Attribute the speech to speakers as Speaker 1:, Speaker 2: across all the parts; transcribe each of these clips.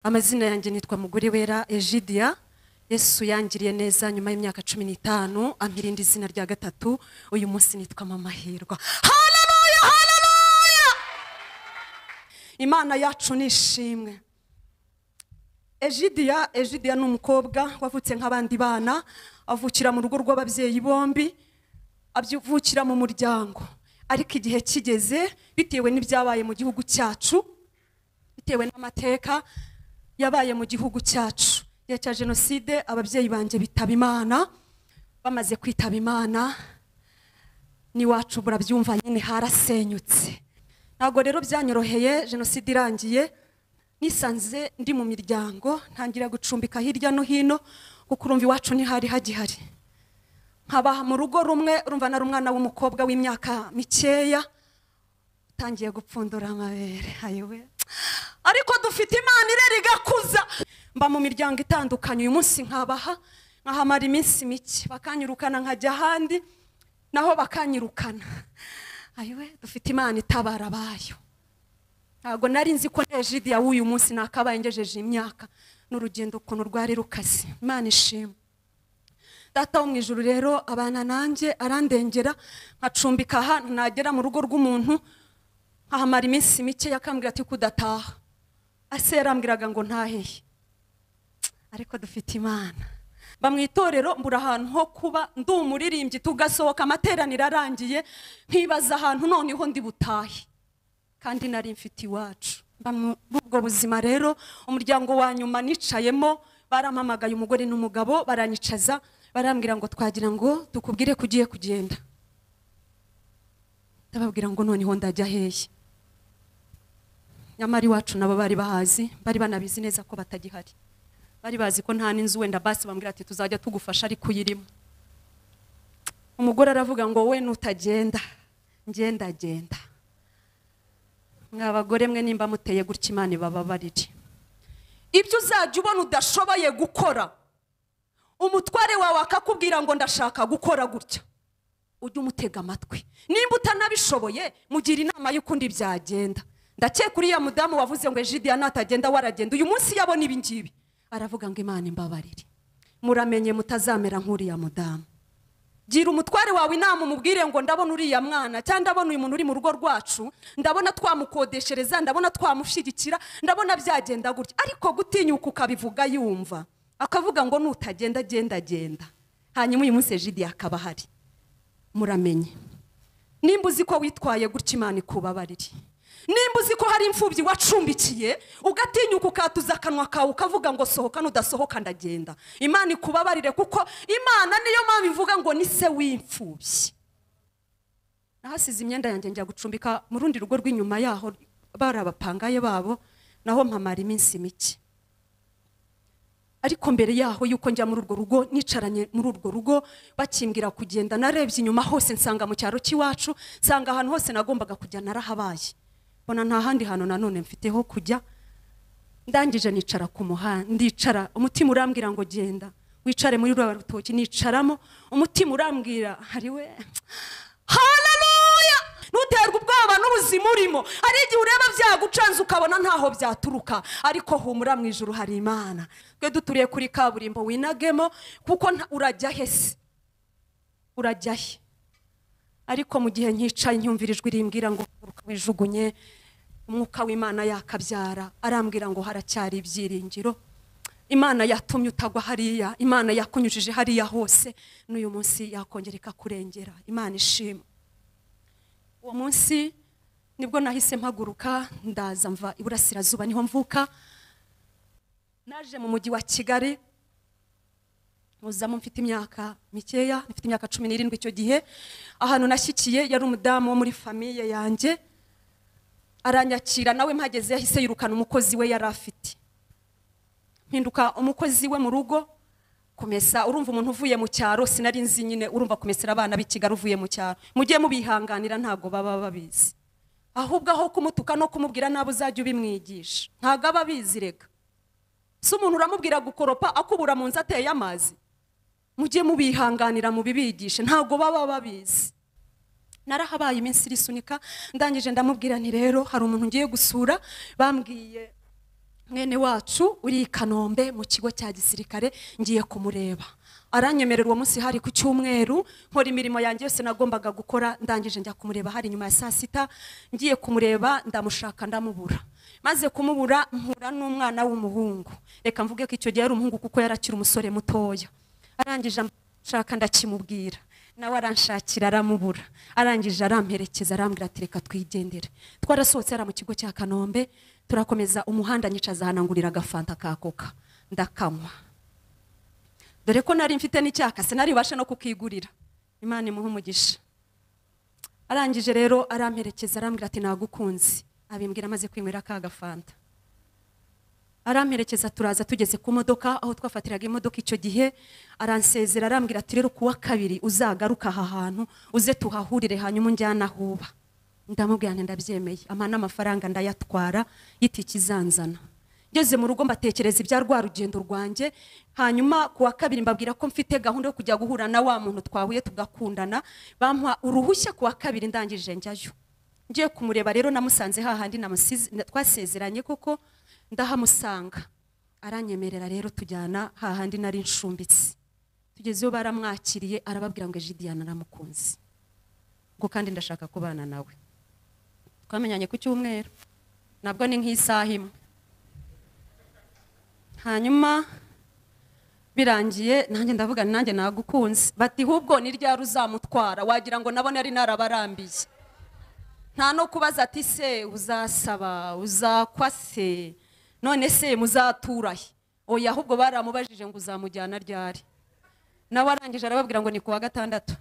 Speaker 1: amazina yanjye nitwa mugore wera egidiya yesu yangiriye neza nyuma y'imyaka cumi n'itanu ampirinda izina rya gatatu uyu munsi nitwa mama hirwa haleluya haleluya imana yacu ni ishimwe egidiya egidiya ni umukobwa wavutse nk'abandi bana avukira mu rugo rw'ababyeyi bombi avukira mu muryango ariko igihe kigeze bitewe n'ibyabaye mu gihugu cyacu bitewe n'amateka yabaye mu gihugu cyacu igihe cya jenoside ababyeyi banjye bitaba imana bamaze kwitaba imana n'iwacu burabyumva nyine harasenyutse ntabwo rero byanyoroheye jenoside irangiye nisanze ndi mu miryango ntangira gucumbika hirya no hino kuko urumva iwacu ntihari hagihari nkaba mu rugo rumwe urumva nari umwana w'umukobwa w'imyaka mikeya utangiye gupfundura amabere ayobe ariko dufite imana irera igakuza mba mu miryango itandukanye uyu munsi nkabaha nkahamara iminsi mike bakanyirukana nkajya ahandi naho bakanyirukana ayowe dufite imana itabara abayo ntabwo nari nzi ko nejidiya w'uyu munsi nakabaye ngejeje imyaka n'urugendo ukuntu rwari rukaze imana ishima data wo mu ijoro rero abana nanjye arandengera nkacumbika ahantu nagera mu rugo rw'umuntu nkahamara iminsi mike yakambwira ati kudataha ase yarambwiraga ngo ntaheye ariko dufite imana mba mu itorero mbura ahantu ho kuba ndi umuririmbyi tugasohoka amateraniro arangiye nkibaza ahantu noneho ndi butahe kandi nari mfite iwacu mba muri ubwo buzima rero umuryango wa nyuma nicayemo barampamagaye umugore n'umugabo baranyicaza barambwira ngo twagira ngo tukubwire ko ugiye kugenda ndababwira ngo noneho ndajya hehe nyamara iwacu nabo bari bahazi bari banabizi neza ko batagihari bari bazi ko nta n'inzu wenda basi bambwira ati tuzajya tugufasha ariko uyirimo umugore aravuga ngo we nutagenda ngenda genda mwa bagore mwe nimba muteye gutya imana ibababarire ibyo uzajya ubona udashoboye gukora umutware wawe akakubwira ngo ndashaka gukora gutya ujye umutega amatwi nimba utanabishoboye mugira inama y'ukundi byagenda ndakeka uriya mudamu wavuze ngo ejidiya natagenda waragenda uyu munsi yabona ibi ngibi aravuga ngo imana imbabarire muramenye mutazamera nk'uriya mudamu gira umutware wawe inama umubwire ngo ndabona uriya mwana cyangwa ndabona uyu muntu uri mu rugo rwacu ndabona twamukodeshereza ndabona twamushyigikira ndabona byagenda gutya ariko gutinyuka ukabivuga yumva akavuga ngo nutagenda genda genda hanyuma uyu munsi ejidi akaba ahari muramenye nimba uzi ko witwaye gutya imana ikubabarire nimba uzi ko hari imfubyi wacumbikiye ugatinyuka ukatuza akanwa kawe ukavuga ngo sohoka nudasohoka ndagenda imana ikubabarire kuko imana niyo mpamvu ivuga ngo ni se w'imfubyi nahasize imyenda yanjye njya gucumbika mu rundi rugo rw'inyuma yaho bari abapangaye babo naho mpamara iminsi mike ariko mbere yaho yuko njya muri urwo rugo nicaranye muri urwo rugo bakimbwira kugenda narebye inyuma hose nsanga mu cyaro cy'iwacu nsanga ahantu hose nagombaga kujya narahabaye mbona nta handi hantu nanone mfite ho kujya ndangije nicara ku muhanda ndicara umutima urambwira ngo genda wicare muri ruriya rutoki nicaramo umutima urambwira hari we ntuterwe ubwoba n'ubuzima urimo hari igihe ureba byagucanze ukabona ntaho byaturuka ariko humura mu ijoro hari imana twe duturiye kuri kaburimbo winagemo kuko urajya he se urajya he ariko mu gihe nkicaye nyumvirijwe irimbwira ngo wijugunye umwuka w'imana yakabyara arambwira ngo haracyari ibyiringiro imana yatumye utagwa hariya imana yakunyujije hariya hose n'uyu munsi yakongera ikakurengera imana ishima uwo munsi nibwo nahise mpaguruka ndaza mva iburasirazuba niho mvuka naje mu mujyi wa kigali muzamo mfite imyaka mikeya mfite imyaka cumi n'irindwi icyo gihe ahantu nashyikiye yari umudamu wo muri famiye yanjye aranyakira nawe mpageze yahise yirukana umukozi we yari afite mpinduka umukozi we mu rugo kumesa urumva umuntu uvuye mu cyaro sinari nzi nyine urumva kumesera abana b'i kigali uvuye mu cyaro mujye mubihanganira ntabwo baba babizi ahubwo aho kumutuka no kumubwira nabi uzajya ubimwigisha ntabwo aba abizi reka si umuntu uramubwira gukoropa akubura mu nzu ateye amazi mujye mubihanganira mubibigishe ntabwo baba babizi narahabaye iminsi irisunika ndangije ndamubwira nti rero hari umuntu ngiye gusura bambwiye mwene wacu uri i kanombe mu kigo cya gisirikare ngiye kumureba aranyemerera uwo munsi hari ku cyumweru nkora imirimo yanjye yose nagombaga gukora ndangije njya kumureba hari nyuma ya saa sita ngiye kumureba ndamushaka ndamubura maze kumubura mpura n'umwana w'umuhungu reka mvuge ko icyo gihe ari umuhungu kuko yari akiri umusore mutoya arangije amushaka ndakimubwira nawe aranshakira aramubura arangije aramperekeza arambwira ati reka twigendere twarasohotse hariya mu kigo cya kanombe turakomeza umuhanda nyicaza ahanangurira agafanta ka koka ndakanywa dore ko nari mfite n'icyaka sinari bubashe no kukigurira imana imuhe umugisha arangije rero aramperekeza arambwira ati nagukunze abimbwira amaze kwinywera ka gafanta aramperekeza turaza tugeze ku modoka aho twafatiraga imodoka icyo gihe aransezera arambwira ati rero kuwa kabiri uzagaruka aha hantu uze tuhahurire hanyuma unjyana ahuba ndamubwira nti ndabyemeye amana n'amafaranga ndayatwara y'itiki izanzana ngeze mu rugo mbatekereza ibya rwa rugendo rwanjye hanyuma kuwa kabiri mbabwira ko mfite gahunda yo kujya guhura na wa muntu twahuye tugakundana bampa uruhushya kuwa kabiri ndangije njyayo ngiye kumureba rero namusanze hahandi namusize- na- twasezeranye koko ndahamusanga aranyemerera rero tujyana hahandi nari nshumbitse tugeze iyo baramwakiriye arababwira ngo ejidiyana aramukunze ngo kandi ndashaka kubana nawe twamenyanye ku cyumweru nabwo ni nk'isaha imwe hanyuma birangiye nanjye ndavuga nti nanjye nagukunze bati hubwo ni ryari uzamutwara wagira ngo nabo nari narabarambiye nta no kubaza ati se uzasaba uzakwa se none se muzatura he oya ahubwo baramubajije ngo uzamujyana ryari nawe arangije arababwira ngo ni kuwa gatandatu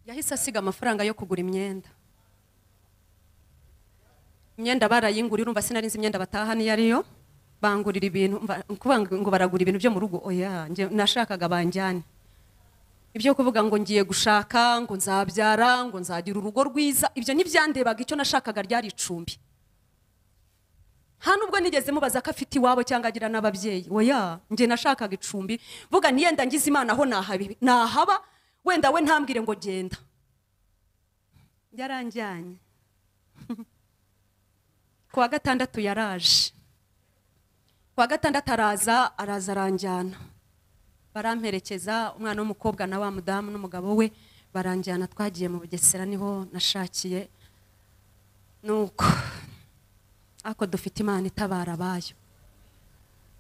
Speaker 1: yahise asiga amafaranga yo kugura imyenda imyenda barayingurira urumva sinari nzi imyenda bataha niyo ariyo bangurira ibintu mba- kuvuga ngo- ngo baragura ibintu byo mu rugo oya njye nashakaga banjyane ibyo kuvuga ngo ngiye gushaka ngo nzabyara ngo nzagira urugo rwiza ibyo ntibyandebaga icyo nashakaga ryari icumbi nta nubwo nigeze mubaza ko afite iwabo cyangwa agira n'ababyeyi oya njye nashakaga icumbi vuga ntiyenda ngize imana aho nahabi- nahaba wenda we ntambwire ngo genda yaranjyanye ku wa gatandatu yaraje ku wa gatandatu araza araza aranjyana baramperekeza umwana w'umukobwa na wa mudamu n'umugabo we baranjyana twagiye mu bugesera niho nashakiye nuko ariko dufite imana itabara abayo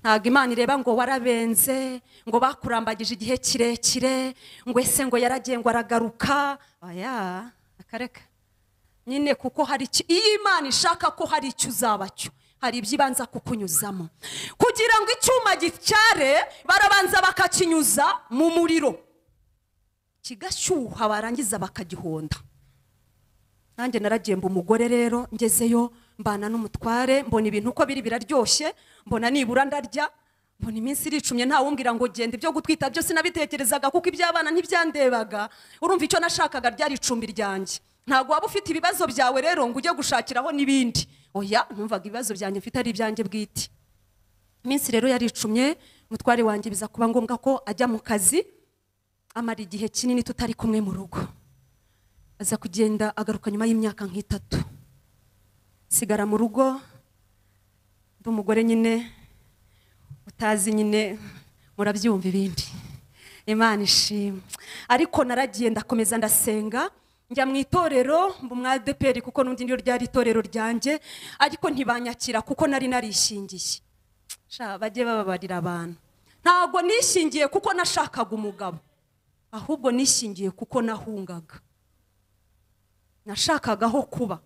Speaker 1: ntabwo imana ireba ngo warabenze ngo bakurambagije igihe kirekire ngo ese ngo yaragiye ngo aragaruka oya akareka nyine kuko hari icyo- iyo imana ishaka ko hari icyo uzaba cyo hari ibyo ibanza kukunyuzamo kugira ngo icyuma gicyare barabanza bakakinyuza mu muriro kigashyuha barangiza bakagihonda nanjye naragiye mba umugore rero ngezeyo mbana n'umutware mbona ibintu uko biri biraryoshye mbona nibura ndarya mbona iminsi iricumye ntawumbwira ngo genda ibyo gutwita byose nabitekerezaga kuko iby'abana ntibyandebaga urumva icyo nashakaga ryari icumbi ryanjye ntabwo waba ufite ibibazo byawe rero ngo ujye gushakiraho n'ibindi oya numvaga ibibazo byanjye mfite ari ibyanjye bwite iminsi rero yaricumye umutware wanjye biza kuba ngombwa ko ajya mu kazi amara igihe kinini tutari kumwe mu rugo aza kugenda agaruka nyuma y'imyaka nk'itatu sigara mu rugo ndi umugore nyine utazi nyine murabyumva ibindi imana ishimwe ariko naragiye ndakomeza ndasenga njya mu itorero mba umwa adeperi kuko n'undi niryo ryari itorero ryanjye ariko ntibanyakira kuko nari narishingiye sha bajye bababarira abantu ntabwo nishingiye kuko nashakaga umugabo ahubwo nishingiye kuko nahungaga nashakaga aho kuba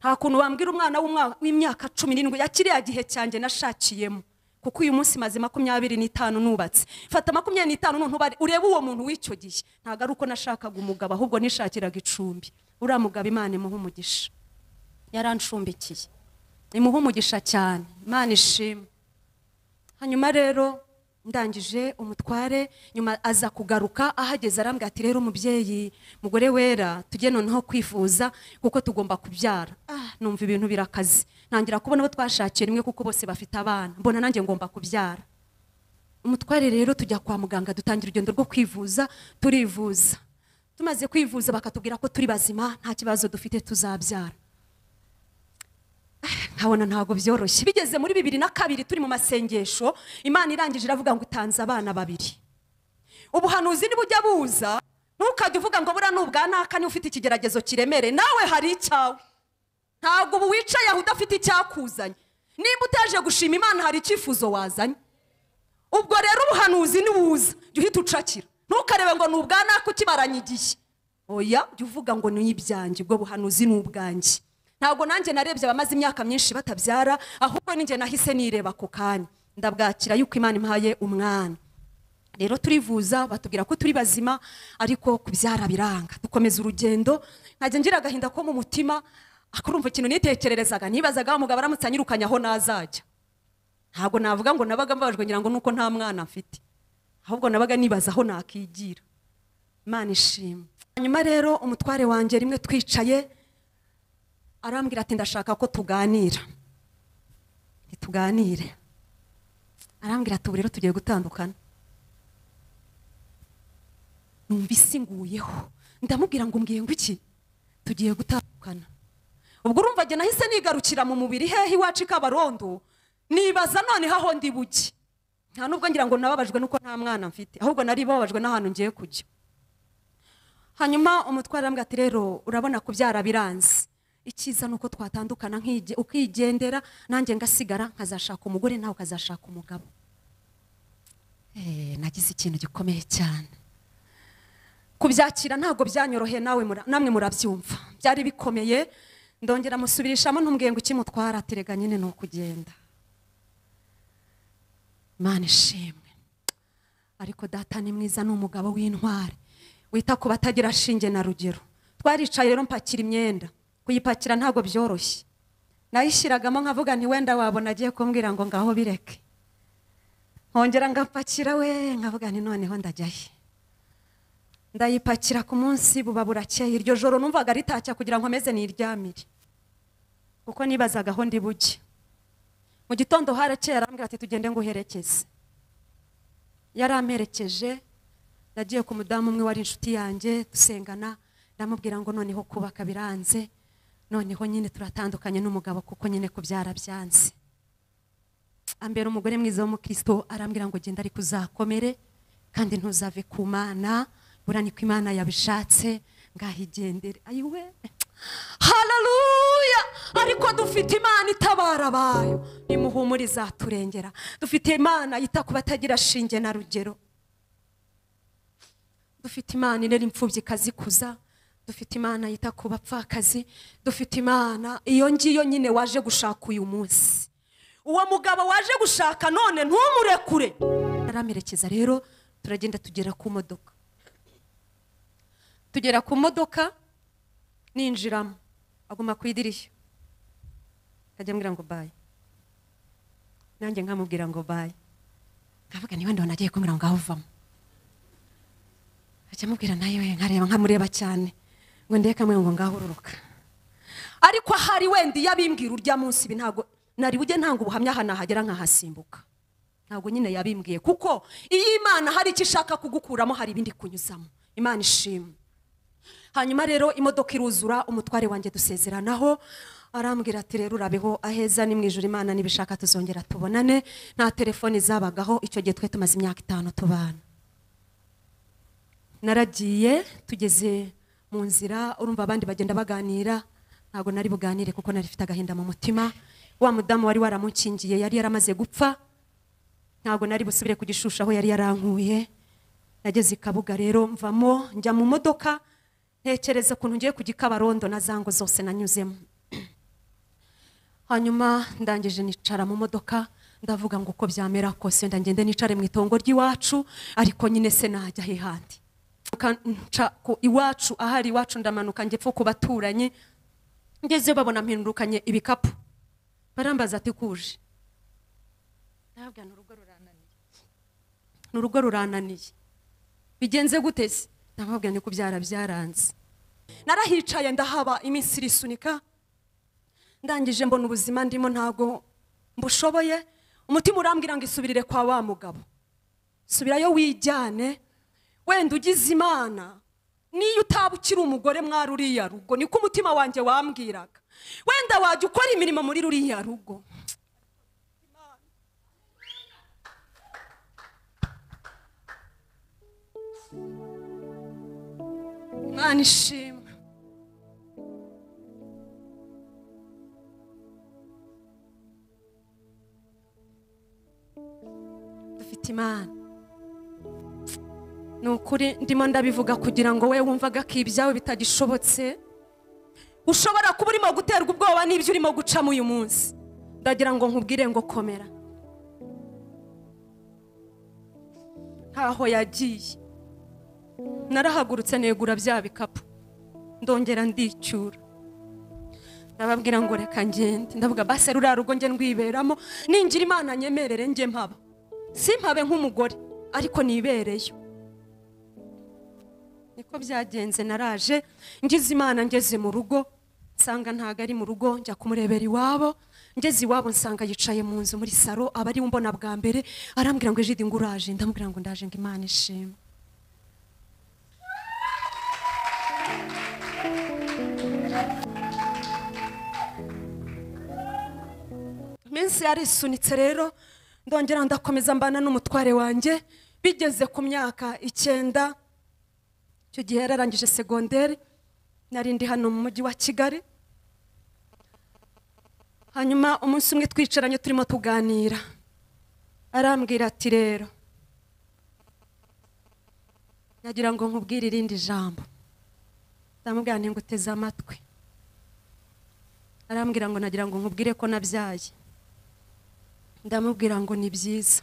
Speaker 1: nta kuntu wambwira umwana w'umwa- w'imyaka cumi n'indwi ya kiriya gihe cyanjye nashakiyemo kuko uyu munsi maze makumyabiri n'itanu nubatse fata makumyabiri n'itanu nuntubare urebe uwo muntu w'icyo gihe ntabwo ari uko nashakaga umugabo ahubwo nishakiraga icumbi uriya mugabo imana imuha umugisha yarancumbikiye imuha umugisha cyane imana ishimwe hanyuma rero ndangije umutware nyuma aza kugaruka ahageze arambwira ati rero umubyeyi mugore wera tujye noneho kwifuza kuko tugomba kubyara ah, numva ibintu birakaze ntangira kubona abo twashakiye rimwe kuko bose bafite abana mbona nanjye ngomba kubyara umutware rero tujya kwa muganga dutangira urugendo rwo kwivuza turivuza tumaze kwivuza bakatubwira ko turi bazima nta kibazo dufite tuzabyara nkabona ntabwo byoroshye bigeze muri bibiri na kabiri turi mu masengesho imana irangije iravuga ngo utanze abana babiri ubuhanuzi nibujya buza ntukajya uvuga ngo buriya ni ubwa naka niba ufite ikigeragezo kiremere nawe hari icyawe ntabwo ubu wicaye aho udafite icyakuzanye nimba utaje gushima imana hari icyifuzo wazanye ubwo rero ubuhanuzi nibuza jya uhita ucakira ntukarebe ngo ni ubwa naka ukimaranye igihe oya jya uvuga ngo ni ibyanjye ubwo buhanuzi ni ubwanjye ntabwo nanjye narebye abamaze imyaka myinshi batabyara ahubwo ninjye nahise nireba ako kanya ndabwakira yuko imana impaye umwana rero turivuza batubwira ko turi bazima ariko kubyara biranga dukomeza urugendo nkajya ngira agahinda ko mu mutima akurumva ikintu nitekererezaga nibazaga wa mugabo aramutse anyirukanye aho nazajya ntabwo navuga ngo nabaga mbabajwe ngira ngo nuko nta mwana mfite ahubwo nabaga nibaza aho nakigira imana ishimwe hanyuma rero umutware wanjye rimwe twicaye arambwira ati ndashaka ko tuganira ntituganire arambwira ati ubu rero tugiye gutandukana numva isi nguyeho ndamubwira ngo mbwiye ngo iki tugiye gutandukana ubwo urumva njye nahise nigarukira mu mubiri hehe iwacu i kabarondo nibaza noneho aho ndi buke nta nubwo ngira ngo nababajwe nuko nta mwana mfite ahubwo nari bababajwe n'ahantu ngiye kujya hanyuma umutware arambwira ati rero urabona kubyara biranze icyiza ni uko twatandukana nkige- ukigendera nanjye ngasigara nkazashaka umugore nawe ukazashaka umugabo Eh, nagize ikintu gikomeye cyane kubyakira ntabwo byanyoroheye nawe mura- namwe murabyumva byari bikomeye ndongera musubirishamo ntumbwiye ngo ikimutwara aterega nyine ni ukugenda imana ishimwe ariko data ni mwiza ni umugabo w'intwari wita ku batagira shinge na rugero twaricaye rero mpakira imyenda kuyipakira ntabwo byoroshye nayishyiragamo nkavuga nti wenda wabona agiye kumbwira ngo ngaho bireke nkongera ngapakira we nkavuga nti noneho ndajyahe ndayipakira ku munsi buba burakeye iryo joro numvaga ritacya kugira ngo ameze niryamire kuko nibazaga aho ndi bujye mu gitondo harakeye arambwira ati tugende nguherekeze yaramperekeje nagiye ku mudamu umwe wari inshuti yanjye dusengana ndamubwira ngo noneho kubaka biranze noneho nyine turatandukanye n'umugabo kuko nyine kubyara byanze ambera umugore mwiza w'umukristo arambwira ngo genda ariko uzakomere kandi ntuzave ku mana bura niko imana yabishatse ngaho igendere ayiwe hararuya ariko dufite imana itabara abayo nimuhumure izaturengera dufite imana yita ku batagira shinge na rugero dufite imana irera imfubyi ikazikuza dufite imana yita ku bapfakazi dufite imana iyo ngiyo nyine waje gushaka uyu munsi uwo mugabo waje gushaka none ntumurekure aramerekeza rero turagenda tugera ku modoka tugera ku modoka ninjiramo aguma ku idirishya nkajya ambwira ngo bayi nanjye nkamubwira ngo bayi nkavuga niba ndabona agiye kumbwira ngo aho uvamo ajya amubwira nayo we nkareba nkamureba cyane ngo ndebe kamwe ngo ngaho ururuka ariko ahari wenda iyo abimbwira urya munsi ibi ntabwo nari bujye ntanga ubuhamya aha nahagera nkahasimbuka ntabwo nyine yabimbwiye kuko iyo imana hari icyo ishaka kugukuramo hari ibindi kunyuzamo imana ishimwe hanyuma rero imodoka iruzura umutware wanjye dusezeranaho arambwira ati rero urabeho aheza ni mu ijoro imana nibishaka tuzongera tubonane nta telefoni zabagaho icyo gihe twe tumaze imyaka itanu tubana naragiye tugeze mu nzira urumva abandi bagenda baganira ntabwo nari buganire kuko nari mfite agahinda mu mutima wa mudamu wari waramukingiye yari yaramaze gupfa ntabwo nari busubire kugishusha aho yari yarankuye nageze i kabuga rero mvamo njya mu modoka ntekereza ukuntu ngiye kujya i kabarondo na zango zose nanyuzemo hanyuma ndangije nicara mu modoka ndavuga ngo uko byamera kose wenda ngende nicare mu itongo ry'iwacu ariko nyine se najya he handi Nca- nca ku iwacu ahari iwacu ndamanuka njye pfa ku baturanyi ngezeyo babona mpindukanye ibikapu barambaza ati kuje ndababwira ni urugo rurananiye ni urugo rurananiye bigenze gute se ndababwira ni kubyara byaranze narahicaye ndahaba iminsi irisunika ndangije mbona ubuzima ndimo ntago mbushoboye umutima urambwira ngo isubirire kwa wa mugabo subirayo wijyane wenda ugize imana niyo utaba ukiri umugore mwa ruriya rugo niko umutima wanjye wambwiraga wenda wajya ukora imirimo muri ruriya rugo mwana ishimwe dufite imana ni ukuri ndimo ndabivuga kugira ngo we wumvaga ko ibyawe bitagishobotse ushobora kuba urimo guterwa ubwoba n'ibyo urimo gucamo uyu munsi ndagira ngo nkubwire ngo komera ntaho yagiye narahagurutse negura bya bikapu ndongera ndicyura ndababwira ngo reka ngende ndavuga basi ruriya rugo nge ndwiberamo ningira imana nyemerere nge mpaba simpabe nk'umugore ariko nibereyo niko byagenze naraje ngize imana ngeze mu rugo nsanga ntago ari mu rugo njya kumurebera iwabo ngeze iwabo nsanga yicaye mu nzu muri saro aba ariwe umbona bwa mbere arambwira ngo ijidi ngo uraje ndamubwira ngo ndaje ngo imana ishimwe iminsi yarisunitse rero ndongera ndakomeza mbana n'umutware wanjye bigeze ku myaka icyenda icyo gihe yararangije segonderi nari ndi hano mu mujyi wa kigali hanyuma umunsi umwe twicaranye turimo tuganira arambwira ati rero nagira ngo nkubwire irindi jambo ndamubwira nti nguteze amatwi arambwira ngo nagira ngo nkubwire ko nabyaye ndamubwira ngo ni byiza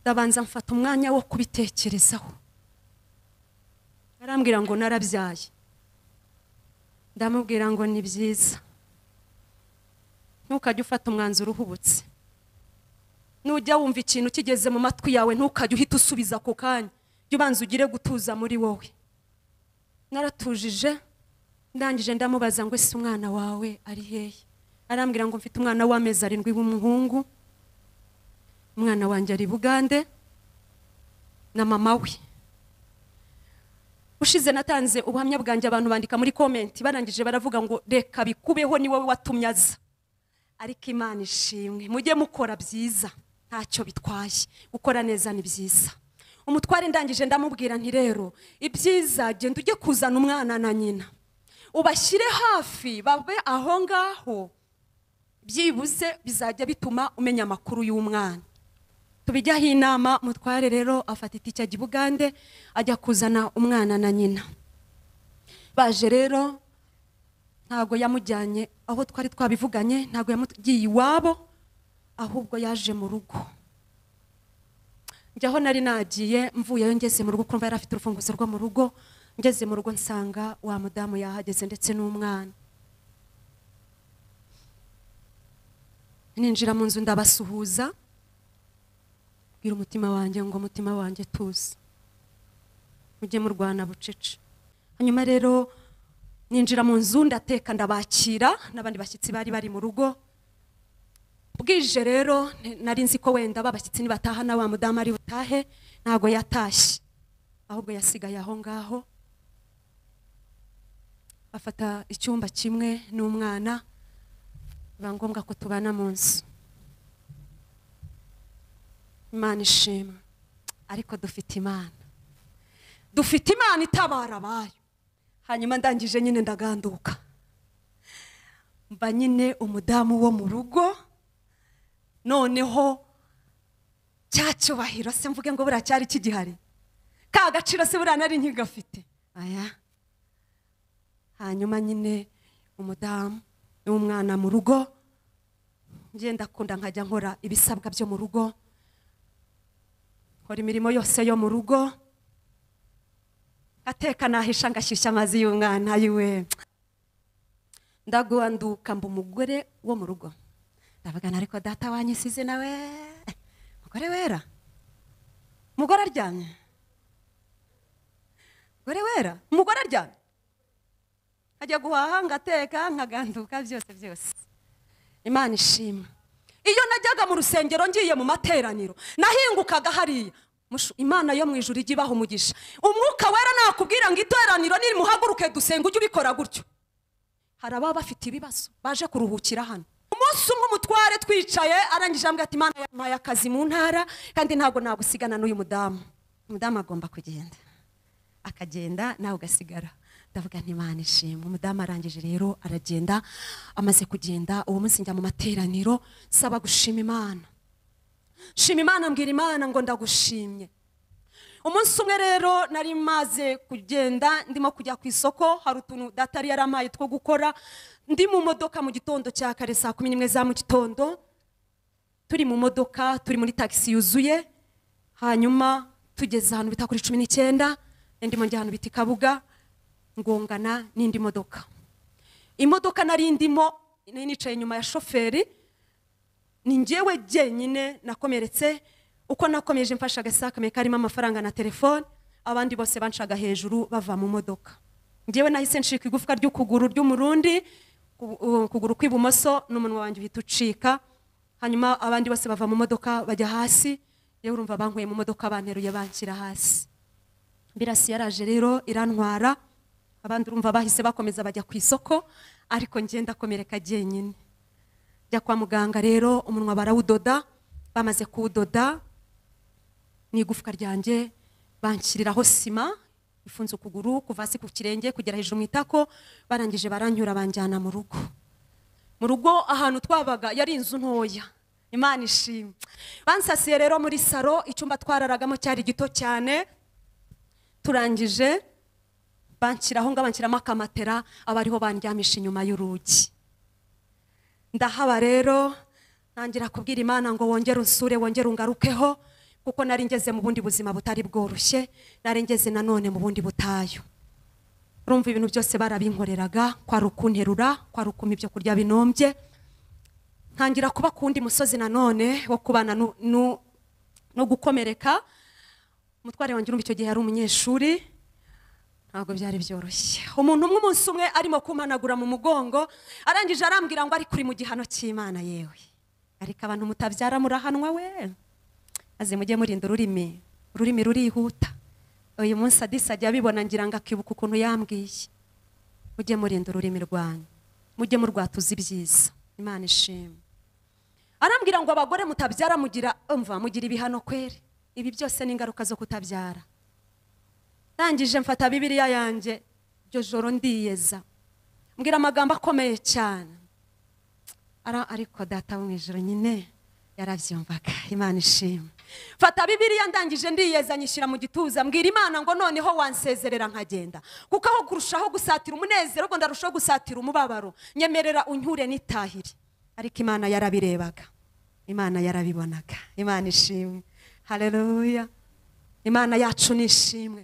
Speaker 1: ndabanza mfata umwanya wo kubitekerezaho arambwira ngo narabyaye ndamubwira ngo ni byiza ntukajye ufata umwanzuro uhubutse nujya wumva ikintu kigeze mu matwi yawe ntukajye uhita usubiza ako kanya jya ubanza ugire gutuza muri wowe naratujije ndangije ndamubaza ngo ese umwana wawe ari hehe arambwira ngo mfite umwana w'amezi arindwi w'umuhungu umwana wanjye ari bugande na mama we ushize natanze ubuhamya bwanjye abantu bandika muri komenti barangije baravuga ngo reka bikubeho ni wowe watumye aza ariko imana ishimwe mujye mukora byiza ntacyo bitwaye gukora neza ni byiza umutware ndangije ndamubwira nti rero ibyiza genda ujye kuzana umwana na nyina ubashyire hafi babe aho ngaho byibuze bizajya bituma umenya amakuru y'umwana tubijyaho inama mutware rero afata itike ajya i bugande ajya kuzana umwana na nyina baje rero ntabwo yamujyanye aho twari twabivuganye ntabwo yamugiye iwabo ahubwo yaje mu rugo njyaho nari nagiye mvuyeyo ngeze mu rugo kumva yari afite urufunguzo rwo mu rugo ngeze mu rugo nsanga wa mudamu yahageze ndetse n'umwana ninjira mu nzu ndabasuhuza bwira umutima wanjye ngo umutima wanjye tuzi mujye murwana bucece hanyuma rero ninjira mu nzu ndateka ndabakira n'abandi bashyitsi bari bari mu rugo bwije rero ni- nari nzi ko wenda ba bashyitsi nibataha na wa mudamu ari butahe ntabwo yatashye ahubwo yasigaye aho ngaho afata icyumba kimwe n'umwana biba ngombwa ko tubana mu nzu imana ishimwe ariko dufite imana dufite imana itabara abayo hanyuma ndangije nyine ndaganduka mba nyine umudamu wo mu rugo noneho cya cyubahiro se mvuge ngo buriya cyari kigihari ka gaciro se buriya nari nkigafite aya hanyuma nyine umudamu n'umwana mu rugo ngenda akunda nkajya nkora ibisabwa byo mu rugo nkora imirimo yose yo mu rugo ateka nahisha ngashyushya amazi y'umwana yiwe ndaguanduka mba umugore wo mu rugo ndavugana ariko data wanyisize nawe mugore wera mugore aryamye mugore wera mugore aryamye ajya guhaha ngateka nkaganduka byose byose imana ishimwe iyo najyaga mu rusengero ngiye mu materaniro nahingukaga hariya Mushu- imana yo mu ijuru ijya ibaha umugisha umwuka wera nakubwira ngo iteraniro nirimuhaguruke dusenga ujye ubikora gutyo hari ababa bafite ibibazo baje kuruhukira hano umunsi umwe umutware twicaye arangije ambwira ati imana yampaye akazi mu ntara kandi ntabwo nagusigana n'uyu mudamu umudamu agomba kugenda akagenda nawe ugasigara ndavuga nti imana ishimwe umudamu arangije rero aragenda amaze kugenda uwo munsi njya mu materaniro saba gushima imana shima imana mbwira imana ngo ndagushimye umunsi umwe rero nari maze kugenda ndimo kujya ku isoko hari utuntu data yari yarampaye two gukora ndi mu modoka mu gitondo cya kare saa kumi n'imwe za mu gitondo turi mu modoka turi muri tagisi yuzuye hanyuma tugeze ahantu bita kuri cumi n'icyenda ndimo njya ahantu bita i kabuga ngongana n'indi modoka imodoka nari ndimo nari nicaye inyuma ya shoferi ni njyewe jyenyine nakomeretse uko nakomeje mfashe agasakame karimo amafaranga na telefone abandi bose bancaga hejuru bava mu modoka njyewe nahise ncika igufwa ry'ukuguru ry'umurundi ku- u- ukuguru kw'ibumoso n'umunwa wanjye uhita ucika hanyuma abandi bose bava mu modoka bajya hasi yewe urumva bankuye mu modoka banteruye banshyira hasi birasi yaraje rero irantwara abandi urumva bahise bakomeza bajya ku isoko ariko njye ndakomereka jyenyine njya kwa muganga rero umunwa barawudoda bamaze kuwudoda n'igufwa ryanjye banshyiriraho sima ifunze ukuguru kuva hasi ku kirenge kugera hejuru mu itako barangije baranyura banjyana mu rugo mu rugo ahantu twabaga yari inzu ntoya imana ishimwe bansasiye rero muri saro icyumba twararagamo cyari gito cyane turangije banshyiraho ngo banshyiramo akamatera aba ariho bandyamisha inyuma y'urugi ndahaba rero ntangira kubwira imana ngo wongere unsure wongere ungarukeho kuko nari ngeze mu bundi buzima butari bworoshye nari ngeze nanone mu bundi butayu urumva ibintu byose barabinkoreraga kwari ukunterura kwari ukuma ibyo kurya binombye ntangira kuba ku wundi musozi nanone wo kubana nu- nu- no gukomereka umutware wanjye urumva icyo gihe yari umunyeshuri ntabwo byari byoroshye umuntu umwe umunsi umwe arimo kumanagura mu mugongo arangije arambwira ngo ariko uri mu gihano cy'imana yewe ariko abantu mutabyara murahanwa we maze mujye murinda ururimi ururimi rurihuta uyu munsi adisa ajya abibona ngira ngo akibuka ukuntu yambwiye mujye murinda ururimi rwanyu mujye murwatuza ibyiza imana ishimwe arambwira ngo abagore mutabyara mugira umva mugira ibihano kweri ibi byose ni ingaruka zo kutabyara ndangije mfata bibiriya yanjye iryo joro ndiyeza mbwira amagambo akomeye cyane Ara- ariko data wo mu ijoro nyine yarabyumvaga imana ishimwe mfata bibiriya ndangije ndiyeza nyishyira mu gituza mbwira imana ngo noneho wansezerera nkagenda kuko aho kurushaho gusatira umunezero ngo ndarushaho gusatira umubabaro nyemerera unyure n'itahire ariko imana yarabirebaga imana yarabibonaga imana ishimwe hareruya imana yacu ni ishimwe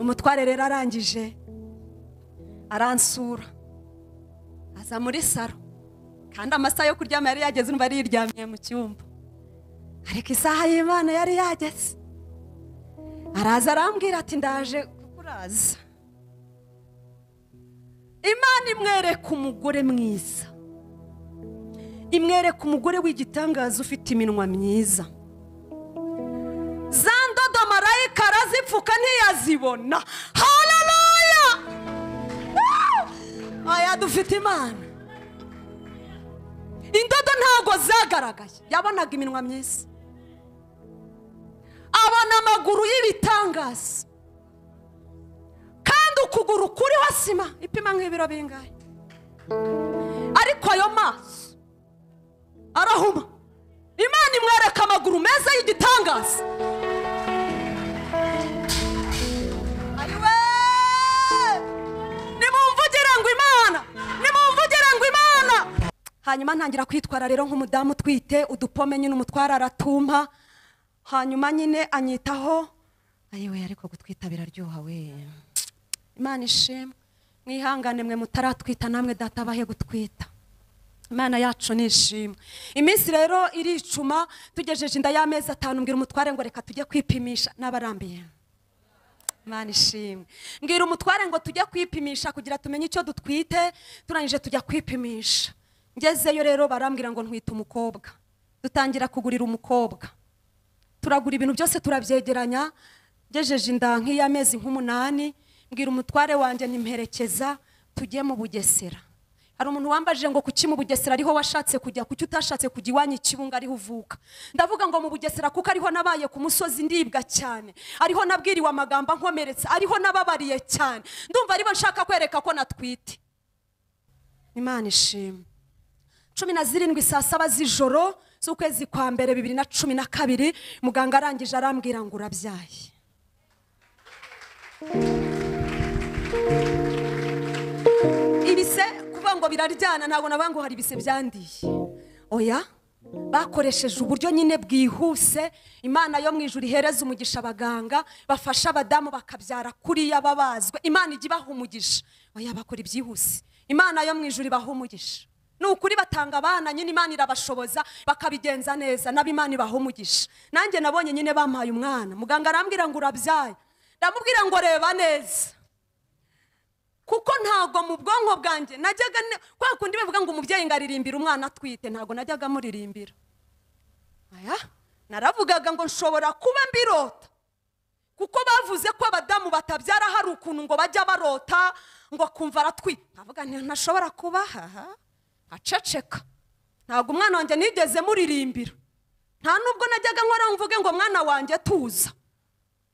Speaker 1: umutware rero arangije aransura aza muri saro kandi amasaha yo kuryama yari yageze umva yari yiryamiye mu cyumba ariko isaha y'imana yari yageze araza arambwira ati ndaje kukuraza imana imwereka umugore mwiza imwereka umugore w'igitangaza ufite iminwa myiza za ndodo marayika arazipfuka ntiyazibona hararuya aya dufite imana indodo ntabwo zagaragaye yabonaga iminwa myiza abona amaguru y'ibitangaza kandi ukuguru kuriho sima ipima nk'ibiro bingahe ariko ayo maso arahuma imana imwereka amaguru meza y'igitangaza Ayiwe! nimumvugire ngo imana nimumvugire ngo imana hanyuma ntangira kwitwara rero nk'umudamu utwite udupome nyine umutwara aratumpa hanyuma nyine anyitaho ayiwe ariko gutwita biraryoha we imana ishimwe mwihangane mwe mutaratwita namwe data abahe gutwita imana yacu ni ishimwe iminsi rero iricuma tugejeje inda y'amezi atanu mbwira umutware ngo reka tujye kwipimisha n'abarambiye Imana ishimwe mbwira umutware ngo tujye kwipimisha kugira tumenye icyo dutwite turangije tujya kwipimisha ngezeyo rero barambwira ngo ntwite umukobwa dutangira kugurira umukobwa turagura ibintu byose turabyegeranya ngejeje inda nk'iy'amezi nk'umunani mbwira umutware wanjye nimperekeza tujye mu bugesera hari umuntu wambajije ngo kuki mu bugesera ariho washatse kujya kuki utashatse kujya iwanyu i kibunga ariho uvuka ndavuga ngo mu bugesera kuko ariho nabaye ku musozi ndibwa cyane ariho nabwiriwe amagambo ankomeretsa ariho nababariye cyane ndumva aribo nshaka kwereka ko natwite imana ishimwe cumi na zirindwi saa saba z'ijoro z'ukwezi kwa mbere bibiri na cumi na kabiri muganga arangije arambwira ngo urabyaye ibise kuvuga ngo biraryana ntabwo navuga ngo hari ibise byandiye oya bakoresheje uburyo nyine bwihuse imana yo mu ijuru ihereza umugisha abaganga bafasha abadamu bakabyara kuriya babazwe imana ijya ibaha umugisha oya bakora ibyihuse imana yo mu ijuru ibaha umugisha ni ukuri batanga abana nyine imana irabashoboza bakabigenza neza nabo imana ibaha umugisha nanjye nabonye nyine bampaye umwana muganga arambwira ngo urabyaye ndamubwira ngo reba neza kuko ntabwo mu bwonko bwanjye najyaga ne- kwa kundi bavuga ngo umubyeyi ngo aririmbira umwana atwite ntabwo najyaga muririmbira aya naravugaga ngo nshobora kuba mbirota kuko bavuze ko abadamu batabyara hari ukuntu ngo bajya barota ngo akumva aratwi nkavuga nti ntashobora kuba haha aceceka ntabwo umwana wanjye nigeze muririmbira nta nubwo najyaga nkora mvuge ngo mwana wanjye tuza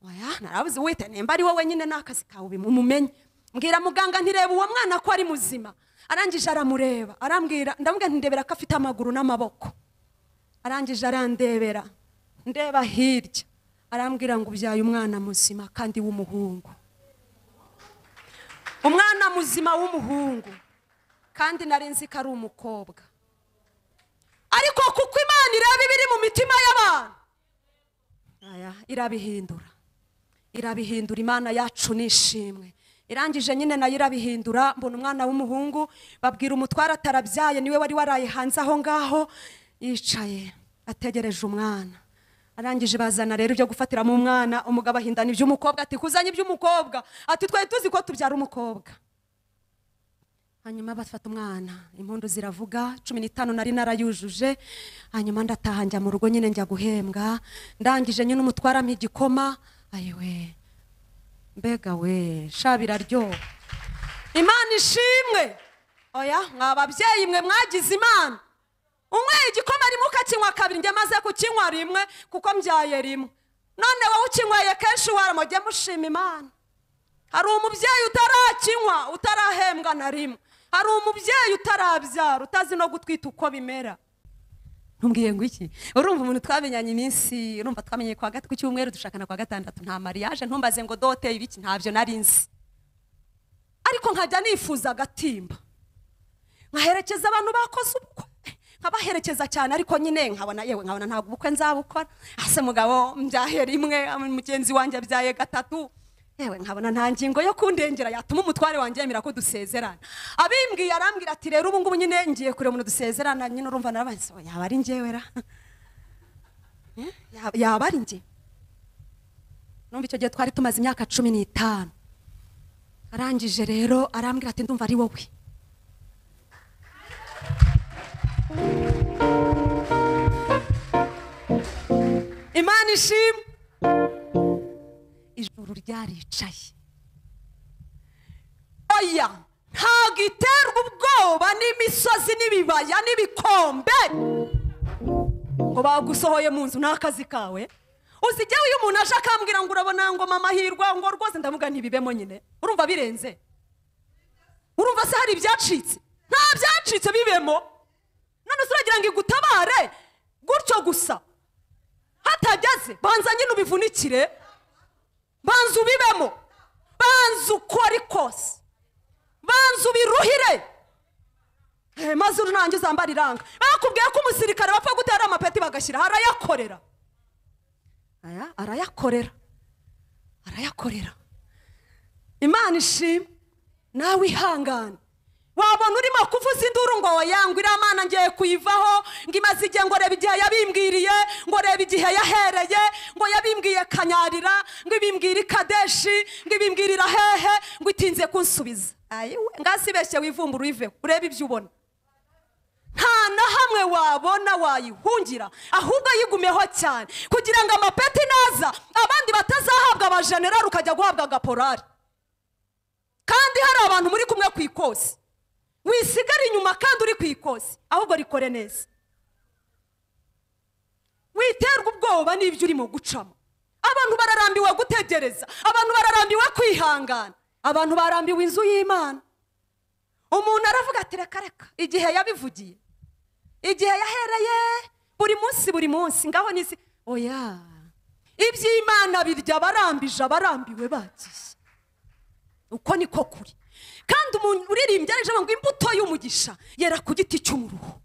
Speaker 1: oya narabuze wite nimba ari wowe nyine n'akazi kawe bimumenye mbwira muganga ntireba uwo mwana ko ari muzima arangije aramureba arambwira ndamubwira nti ndebera ko afite amaguru n'amaboko arangije arandebera ndeba hirya arambwira ngo ubyaye umwana muzima kandi w'umuhungu umwana muzima w'umuhungu kandi nari nzi ko ari umukobwa ariko kuko imana ireba ibiri mu mitima y'abantu aya irabihindura irabihindura imana yacu nishimwe irangije nyine nayo irabihindura mbona umwana w'umuhungu babwira umutware atarabyaye niwe wari waraye hanze aho ngaho yicaye ategereje umwana arangije bazana rero ibyo gufatiramo umwana umugabo ahindana iby'umukobwa ati kuzanye iby'umukobwa ati twari tuzi ko tubyara umukobwa hanyuma bafata umwana impundu ziravuga cumi n'itanu nari narayujuje hanyuma ndataha njya mu rugo nyine njya guhembwa ndangije nyine umutwara ampa igikoma ayiwe mbega we sha biraryoha imana ishimwe oya mwa babyeyi mwe mwagize imana unyweye igikoma rimwe ukakinywa kabiri njye maze kukinywa rimwe kuko mbyaye rimwe none wowe ukinyweye kenshi waramujye mushima imana hari umubyeyi utarakinywa utarahembwa na rimwe hari umubyeyi utarabyara utazi no gutwita uko bimera ntumbwiye ngo iki urumva umuntu twamenyanye iminsi urumva twamenye kwa gatatu ku cyumweru dushakana kwa gatandatu nta mariage ntumbaze ngo dote ibiki ntabyo nari nzi ariko nkajya nifuza agatimba nkaherekeza abantu bakoze ubukwe nkabaherekeza cyane ariko nyine nkabona yewe nkabona ntabwo ubukwe nzabukora ase mugabo mbyahe rimwe mugenzi wanjye abyaye gatatu yewe nkabona nta ngingo yo kundengera yatuma umutware wanjye yemera ko dusezerana abimbwiye arambwira ati rero ubu ngubu nyine ngiye kureba umuntu dusezerana nyine urumva narabanze yaba ari njyewe ra Eh? Yaba- yaba ari njye numva icyo gihe twari tumaze imyaka cumi n'itanu arangije rero arambwira ati ndumva ari wowe imana ishimwe ijuru ryaricaye oya ntabwo iterwa ubwoba n'imisozi n'ibibaya n'ibikombe ngo bagusohoye mu nzu n'akazi kawe uzijyaho iyo umuntu aje akambwira ngo urabona ngo mama hirwa ngo rwose ndavuga ntibibemo nyine urumva birenze urumva se hari ibyacitse nta byacitse bibemo none se uragira ngo igutabare gutyo gusa hatageze banza nyine ubivunikire banza ubibemo banza ukore kose banza ubiruhire Eh, maze urangiza zambara iranga bakubwiye ko umusirikare bapfa gutera amapeti bagashyira arayakorera Aya, arayakorera arayakorera imana ishima nawe ihangane wabona urimo kuvuza induru ngo yangwa iriya mana ngiye kuyivaho ngo imaze igihe ngo reba igihe yabimbwiriye ngo reba igihe yahereye ngo yabimbwiye kanyarira ngo ibimbwire ikadeshi ngo ibimbwirira hehe ngo itinze kunsubiza ayiwe ngasibeshye wivumbura uyiveho urebe ibyo ubona nta nta na hamwe wabona wayihungira ahubwo yigumeho cyane kugira ngo amapeti naza abandi batazahabwa abajenerali ukajya guhabwa agaporari kandi hari abantu muri kumwe ku ikosi wisigare inyuma kandi uri ku ikosi ahubwo rikore neza witerwa ubwoba n'ibyo urimo gucamo abantu bararambiwe gutegereza abantu bararambiwe kwihangana abantu barambiwe inzu y'imana umuntu aravuga ati reka reka igihe yabivugiye igihe yahereye buri munsi buri munsi ngaho nisi oya iby'imana birya abarambije abarambiwe bagiye uko niko kuri kandi umuntu uririmbye aje ngo imbuto y'umugisha yera ku giti cy'umuruho